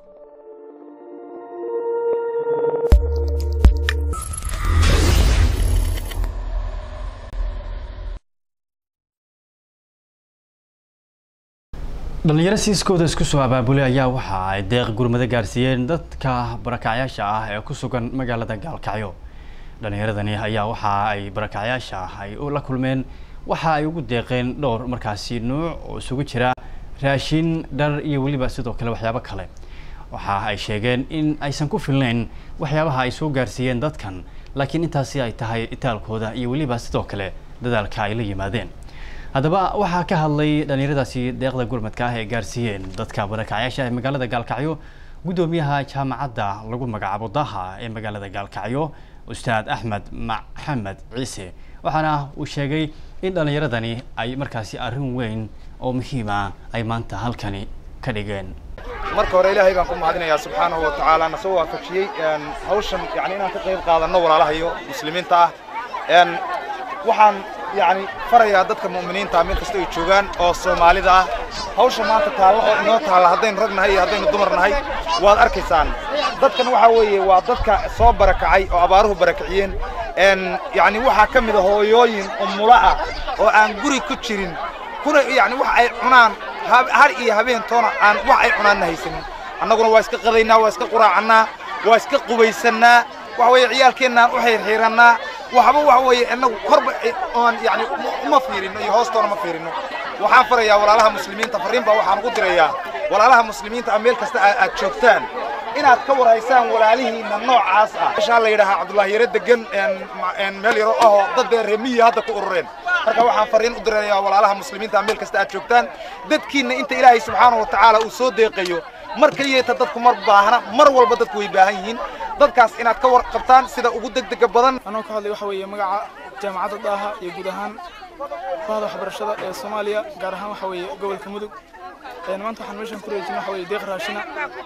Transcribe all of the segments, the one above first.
dhalinyaro siiskooda isku soo abaabulay ayaa waxa ay deeq gurmado gaarsiiyeen dadka barakacyaasha ah ee ku sugan magaalada gaalkacyo dhalinyaradani ayaa waxa ay barakacyaasha ay la kulmeen waxa ay ugu deeqeen dhowr markaasi nuuc oo isugu jira raashin dhar iyo weliba sidoo kale waxyaabo kale waxa ay sheegeen in aysan ku filnayn waxyaabaha ay soo gaarsiiyeen dadkan laakiin intaasi ay tahay itaalkooda iyo weliba sidoo kale dadaalka ay la yimaadeen haddaba waxaa ka hadlay dhalinyaradaasi deeqda gurmadka ah ee gaarsiiyeen dadka barakacyaasha ee magaalada gaalkacyo guddoomiyaha jaamacadda lagu magacaabo daha ee magaalada gaalkacyo ustaad axmed maxamed ciise waxaana uu sheegay in dhalinyaradani ay markaasi arrin weyn oo muhiima ay maanta halkani ka dhigeen marka hore ilaahay baan ku mahadinayaa subxaanahu wa tacaala na soo waafajiyey hawshan yani inaan ka qayb qaadanno walaalahayo muslimiinta ah waxaan yani farayaa dadka mu'miniinta meel kasta ay joogaan oo soomaalida ah hawsha maanta taalla oo inoo taalla haddaynu rag nahay iyo haddaynu dumar nahay waad arkaysaan dadkan waxaa weeye waa dadka soo barakacay oo abaaruhu barakiciyeen yani waxaa ka mid a hooyooyin umula ah oo aan guri ku jirin kuna yani wax ay cunaan har iyo habeen toona aan wax ay cunaanna haysanin annaguna waa iska qadaynaa waa iska quraacannaa waa iska qubaysannaa waxa weeye ciyaalkeennaan u xiirxiirannaa waxba waxa weeye innagu korba oon yani uma fiirino iyo hoostoona ma fiirino waxaan farayaa walaalaha muslimiinta farriin baa waxaan ugu dirayaa walaalaha muslimiinta ah meel kasta aad joogtaan inaad ka waraysaan walaalihiinna noocaas ah meeshaa la yidhaahaa cabdullaahi yare degan meel yaro ahoo dad bee reemiyi hadda ku urureen marka waxaan farriin u dirayaa walaalaha muslimiinta ah meel kasta aad joogtaan dadkiinna inta ilaahay subxaanahu wa tacaala uu soo deeqayo mar keliyeeta dadku mar baahna mar walba dadku way baahan yihiin dadkaas inaad ka warqabtaan sida ugu degdega badan anoo ka hadlay waxa weeye magaca jaamacadda daaha iyo guud ahaan bahda waxbarashada ee soomaaliya gaar ahaan waxa weeye gobolka mudug maanta waxaan meeshan ku reejin waxa weeye deeq raashina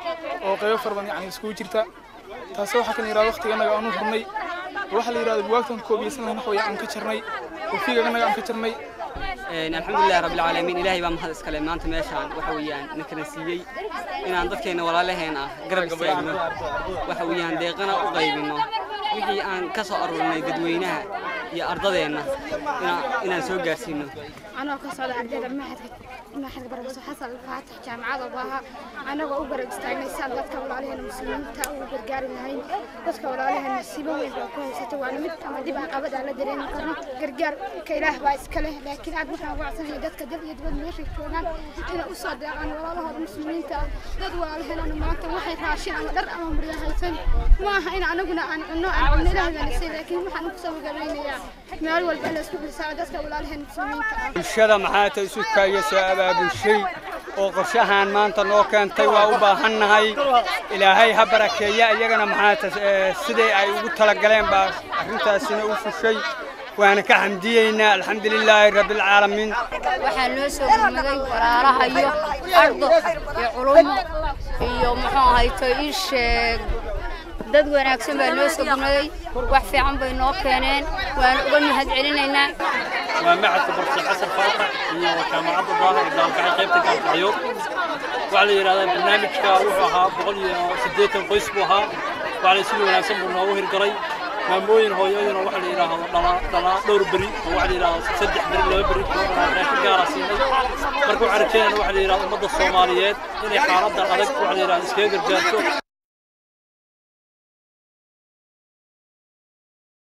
oo qaybo fara badan yani iskugu jirta taasi waxaa kan yidhahda waqtiganaga aanu hurnay waxaa la yidhahda buwaagtan koobiyeysan lahayn waxa weeye aan ka jarnay wafiigaganaga aan ka jarnay alxamdulilahi rabbilcaalamiin ilaahay baa mahad iskale maanta meeshaan waxa weeyaan na kala siiyey inaan dadkeenna walaalaheen ah garab istaagno waxa weeyaan deeqana u qaybinno wixii aan ka soo aruurnay dadweynaha iyo ardadeenna inaan soo gaarsiino anoo ka socda ardayda maxadka barakaso xasan alfaatix jaamacada baaha anagoo u garab istaagnay saan dadka walaalaheena muslimiinta ugu gargaari lahayn dadka walaalaheena sibo weyn baa ku haysata waana mid ama dib aan qabad aan la dareemi karno gargaar ka ilaah baa iska leh laakiin aad waxaan wacsanaya dadka dad iyo dibad meeshay joogaan inay u soo deeqaan walaalahooda muslimiinta ah dad walaalaheena maanta waxay raashin ama dhar ama murya haysan ma aha in anaguna aan cunno aan cunno ilaah baa nasay laakiin waxaan ku soo gabeynayaa meel walba la isku xilsaaro dadka walaalaheena muslimiinta ah bulshada maxaa ta isu kaayo soo abaabulshay oo qorshahan maanta noo keentay waa u baahannahay ilaahay ha barakeeya iyagana maxaa ta siday ay ugu talagaleen baa arrintaasina u fushay waana ka xamdiyeynaa alxamdulilaahi rabbilcaalamiin waxaa noo soo gurmaday walaalaha iyo ardo iyo culumo iyo muxuu ahayto ii sheeg dad wanaagsan baa noo soo gurmaday wax fiican bay noo keeneen waana uga mahad celinaynaa waa macadka barsi xasan faatax iyo jaamacadda daaha ee gaalkacay qaybta gaalkacyo waxaa la yidhahdaa barnaamijka wuxuu ahaa boqol iyo siddeetan qoys buu ahaa waxaa la si wanaagsan buu noogu hirgalay maamooyin hooyooyinoo waxa la yidhaahdo dhalaa dhalaa dhowr beri oo waxa la yidhaahdo saddex beri laba beri raashin gaara siinay marka waxaan rajeynayna waxa la yidhahdo ummadda soomaaliyeed inay xaaladdan adag waxa la yidhahdo iskaga gargaarto